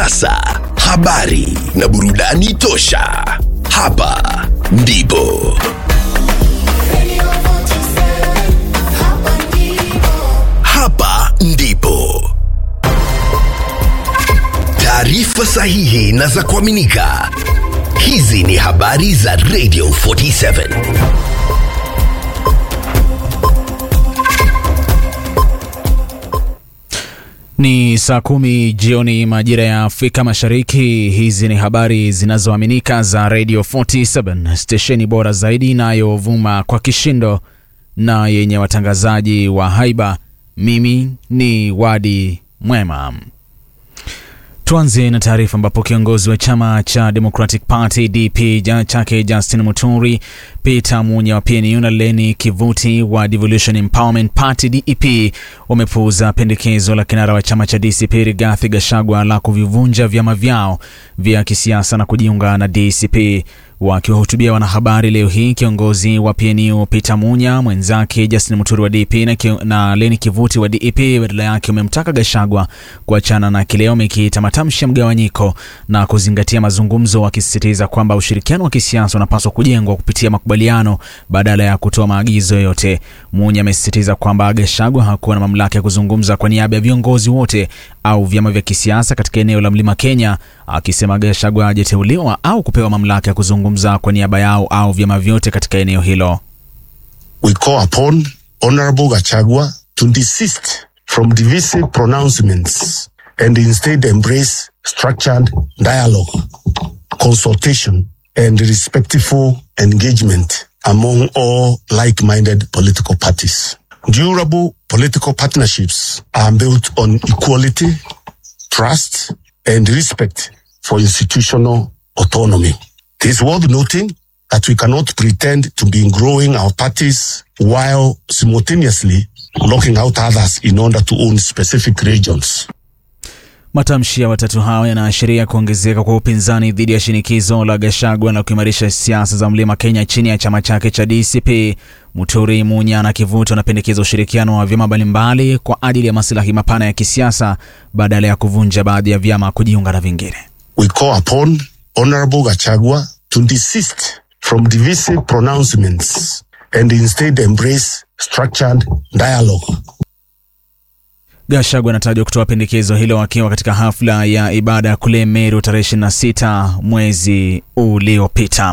siasa, habari na burudani tosha. Hapa ndipo hapa ndipo taarifa sahihi na za kuaminika. Hizi ni habari za Radio 47. Ni saa kumi jioni majira ya Afrika Mashariki. Hizi ni habari zinazoaminika za Radio 47, stesheni bora zaidi inayovuma kwa kishindo na yenye watangazaji wa haiba. Mimi ni Wadi Mwema. Tuanze na taarifa ambapo kiongozi wa chama cha Democratic Party DP ja chake Justin Muturi, Peter Munya wa PNU na Leni Kivuti wa Devolution Empowerment Party DEP wamepuuza pendekezo la kinara wa chama cha DCP Rigathi Gachagua la kuvivunja vyama vyao vya kisiasa na kujiunga na DCP. Wakiwahutubia wanahabari leo hii, kiongozi wa PNU Peter Munya, mwenzake Justin Muturi wa DP na, ki, na Leni Kivuti wa DEP badala yake wamemtaka Gachagua kuachana na kile wamekiita matamshi ya mgawanyiko na kuzingatia mazungumzo, wakisisitiza kwamba ushirikiano wa kisiasa unapaswa kujengwa kupitia makubaliano badala ya kutoa maagizo yoyote. Munya amesisitiza kwamba Gachagua hakuwa na mamlaka ya kuzungumza kwa niaba ya viongozi wote au vyama vya kisiasa katika eneo la Mlima Kenya, akisema Gachagua hajateuliwa au kupewa mamlaka ya kuzungumza kwa niaba yao au vyama vyote katika eneo hilo. We call upon Honorable Gachagua to desist from divisive pronouncements and instead embrace structured dialogue, consultation and respectful engagement among all like-minded political parties. Durable political partnerships are built on equality, trust, and respect for institutional autonomy. It is worth noting that we cannot pretend to be growing our parties while simultaneously locking out others in order to own specific regions. Matamshi ya watatu hao yanaashiria kuongezeka kwa upinzani dhidi ya shinikizo la Gachagua la kuimarisha siasa za Mlima Kenya chini ya chama chake cha DCP. Muturi, Munya na Kivuto wanapendekeza ushirikiano wa vyama mbalimbali kwa ajili ya maslahi mapana ya kisiasa badala ya kuvunja baadhi ya vyama kujiunga na vingine. We call upon Honorable Gachagua to desist from divisive pronouncements and instead embrace structured dialogue. Gachagua anatajwa kutoa pendekezo hilo akiwa katika hafla ya ibada kule Meru tarehe 26 mwezi uliopita.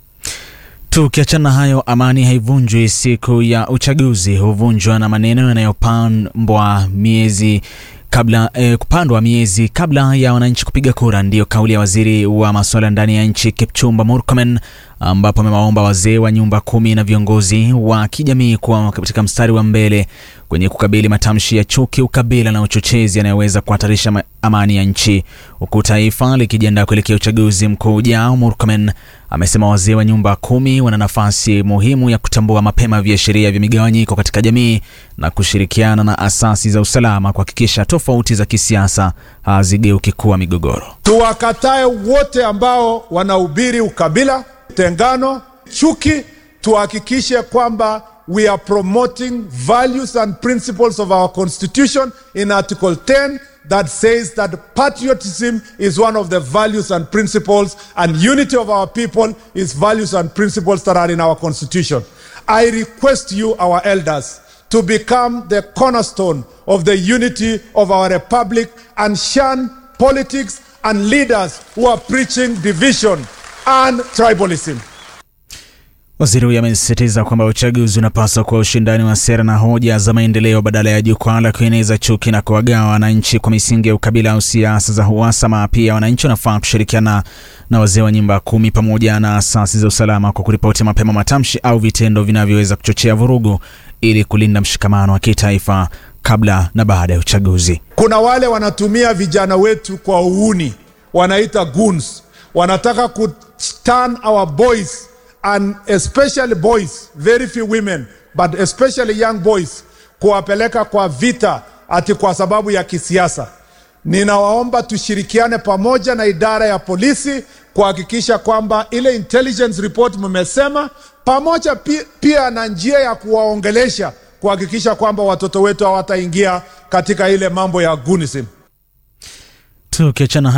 Tukiachana na hayo, amani haivunjwi siku ya uchaguzi, huvunjwa na maneno yanayopambwa miezi kabla eh, kupandwa miezi kabla ya wananchi kupiga kura. Ndiyo kauli ya waziri wa masuala ndani ya nchi Kipchumba Murkomen, ambapo amewaomba wazee wa nyumba kumi na viongozi wa kijamii kuwa katika mstari wa mbele kwenye kukabili matamshi ya chuki, ukabila na uchochezi yanayoweza kuhatarisha amani ya nchi. Huku taifa likijiandaa kuelekea uchaguzi mkuu ujao, Murkomen amesema wazee wa nyumba kumi wana nafasi muhimu ya kutambua mapema viashiria vya migawanyiko katika jamii na kushirikiana na asasi za usalama kuhakikisha tofauti za kisiasa hazigeuki kuwa migogoro. Tuwakatae wote ambao wanahubiri ukabila, tengano, chuki. Tuhakikishe kwamba we are promoting values and principles of our constitution in article 10 that says that patriotism is one of the values and principles and unity of our people is values and principles that are in our constitution. I request you, our elders, to become the cornerstone of the unity of our republic and shun politics and leaders who are preaching division and tribalism. Waziri huyo amesisitiza kwamba uchaguzi unapaswa kuwa ushindani wa sera na hoja za maendeleo badala ya jukwaa la kueneza chuki na kuwagawa wananchi kwa misingi ya ukabila au siasa za uhasama. Pia wananchi wanafaa kushirikiana na wazee wa nyumba kumi pamoja na asasi za usalama kwa kuripoti mapema matamshi au vitendo vinavyoweza kuchochea vurugu ili kulinda mshikamano wa kitaifa kabla na baada ya uchaguzi. Kuna wale wanatumia vijana wetu kwa uuni, wanaita goons, wanataka ku turn our boys and especially boys, very few women, but especially young boys, kuwapeleka kwa vita ati kwa sababu ya kisiasa. Ninawaomba tushirikiane pamoja na idara ya polisi kuhakikisha kwamba ile intelligence report mmesema, pamoja pia, pia na njia ya kuwaongelesha kuhakikisha kwamba watoto wetu hawataingia katika ile mambo ya gunism. Tukiachana